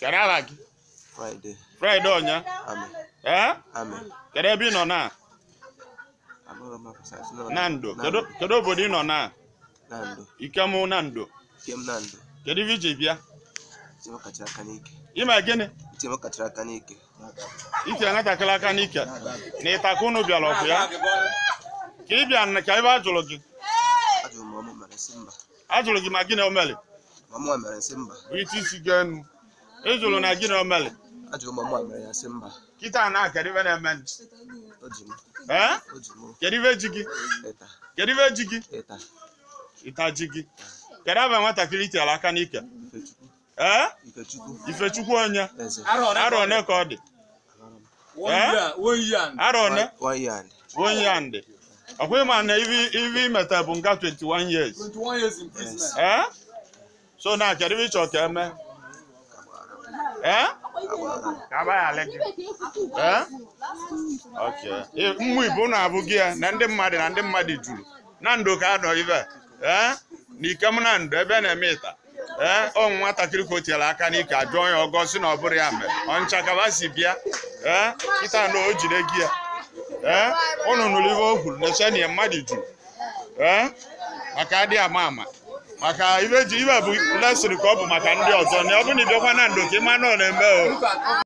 kedu aha gị Friday. fraịde ọnya Amen. ee Amen. kedu ebe ị nọ na Amara m afọ nọ na ndo kedu kedu obodo ị nọ na na ndo. ikem na ndo Nke m na ndo. kedu ife iji bịa Ntị m kachara aka n'ike. ime gịnị Ntị m kachara aka n'ike. itinye nwatakịrị aka n'ike na ịtaka unu bịara ọgụ ya ka ị bịa na- ka ebe a jụrụ gị Ajụrụ m ọmụ mere nsị mba. a jụrụ gị ma gịnị omeli Ọmụ a mere nsị mba. bụ ite isi gị enu ị jụrụ na gịnị omeli Ajụrụ m ọmụ a mere ya nsị mba. kịta na kedu ife na-eme O ji m. ee O ji m. kedu ife ji gị Ịta. kedu ife ji gị Ịta. ịta ji gị kedu ebe nwatakịrị itinyere aka n'ike Ifechukwu. ee Ifechukwu. ifechukwu onye Eze. arọ one ka ọ dị Amara m. ee arọ one One year and. onye ya ndị ọkwa ịma na ivi ivi imeta bụ nga 21 years Yes. ee so na kedu ife ịchọ ka eme ee ka agbaghara gị ee ok mmụ ibu na abụ gị ya na ndị mmadụ na ndị mmadụ juru na ndụ ka anọ ive ee na ikem na ndụ ebe a na-eme ịta ee ọ nwatakịrị ka o tinyere aka n'ike ajụọ ya ọgọ si na ọ bụrụ ya mere ọncha kaba si bịa ee kịta na o jide gị ya ee ụnụ nụrụ ife o kwuru na chenia mmadụ juru ee maka adị ama ama maka ibe ji ibe bụ lesịrị ka ọ bụ maka ndị ọzọ na ọ bụ na ịbịakwa na ndụ ka ịma na ọ na-eme o